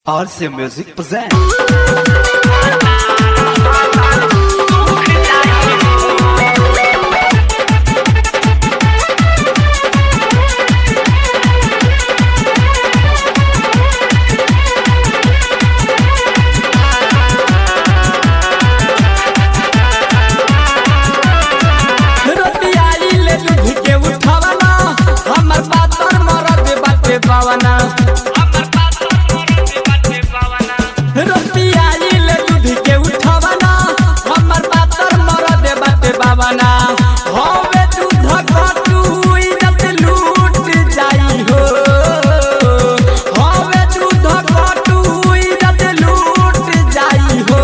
RC Music presents. रोटियाई ले दूध के उठावना हमर पातर मरद बाटे पावना रोटियाई ले दूध के उठावना हमर पातर मरद बाटे पावना होवे दूध घटू इज्जत लूट जाई हो होवे दूध घटू इज्जत लूट जाई हो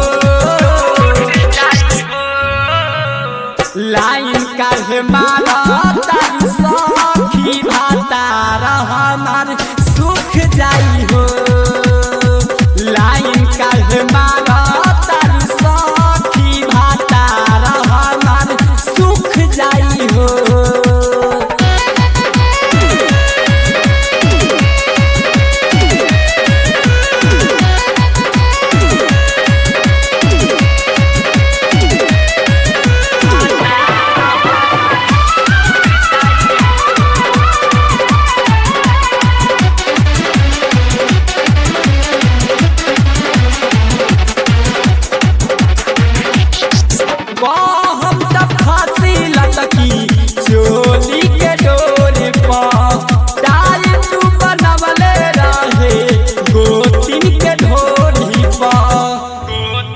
लाइन काहे मारा तारी सखी भातार हमार सुख जाई हो लाइन काहे मारा तारी सखी भातार हमार सुख जाई हो हम तब फांसी लटकी चोली के डोरी पर डाली तू बनवले रहे गोतिन के ढोली पर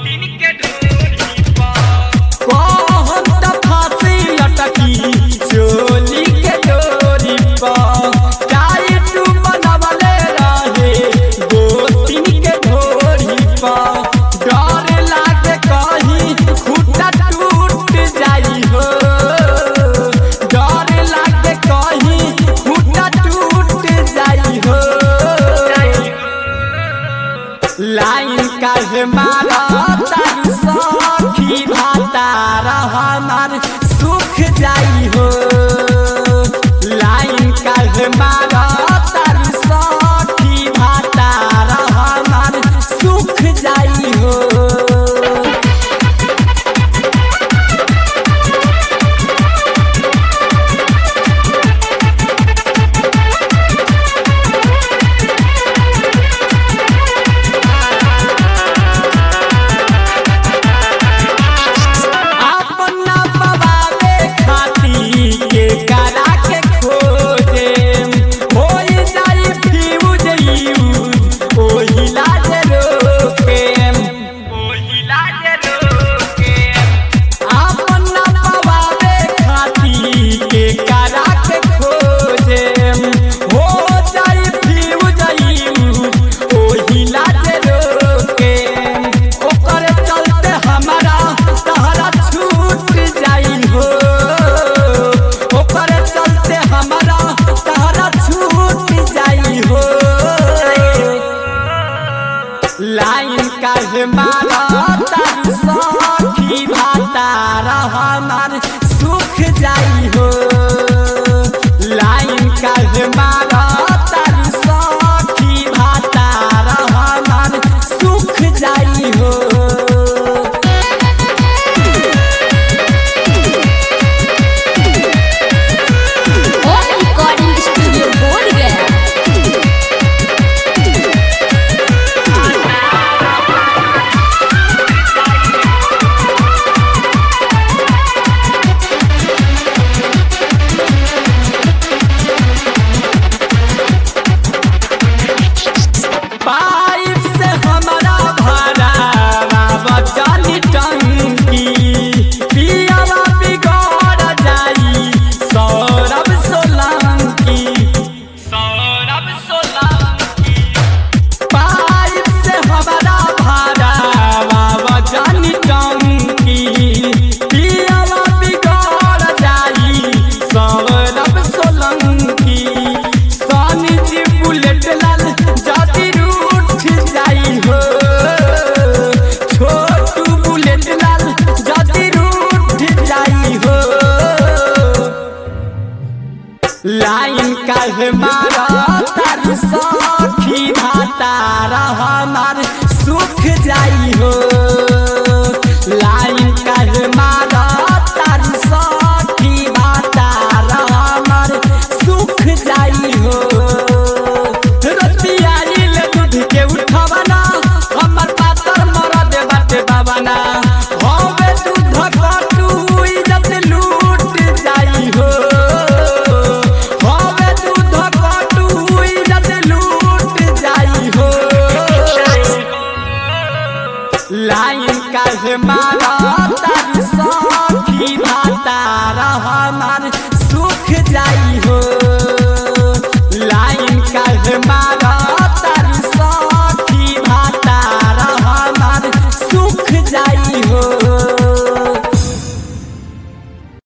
हम तब फांसी लटकी चोली के डोरी पर डाली तू बनवले रहे गोतिन के ढोली पर डर लागे कहीं खुटा टूट जाई हो डर लागे कहीं खुटा टूट जाई हो लाइन काहे मारा तारी सखी भातार हमार सुख जाई हो लाइन काहे मारा तारी सखी भातार हमार सुख जाई हो अपना पवावे खाती के करा के खोजे होई जाई फ्यूज यूज ओही लाज रोके अपना पवावे खाती के करा के खोजे हो जाई फ्यूज यूज ओही लाज रोके ओकर चलते हमारा तहरा छूट जाई हो ओकर चलते हमारा तहरा छूट जाई हो लाइन काहे मारा तारी सखी भातार हमार सुख जाई हो लाइन काहे मारा तारी सखी भातार हमार सुख जाई हो होम रिकॉर्डिंग स्टूडियो बोल गया हमार सुख जाई हो लाइन काहे मारा तारी सखी बातार हमार सुख जाई हो रतिया आइल दूध के उठवना हमर पातर मरद बाटे बाबना हवे दूध कटू इज्जत लूट जाई हो हवे दूध कटू इज्जत लूट जाई हो लाइन काहे मारा तारी सखी भातार हमार सुख जाई हो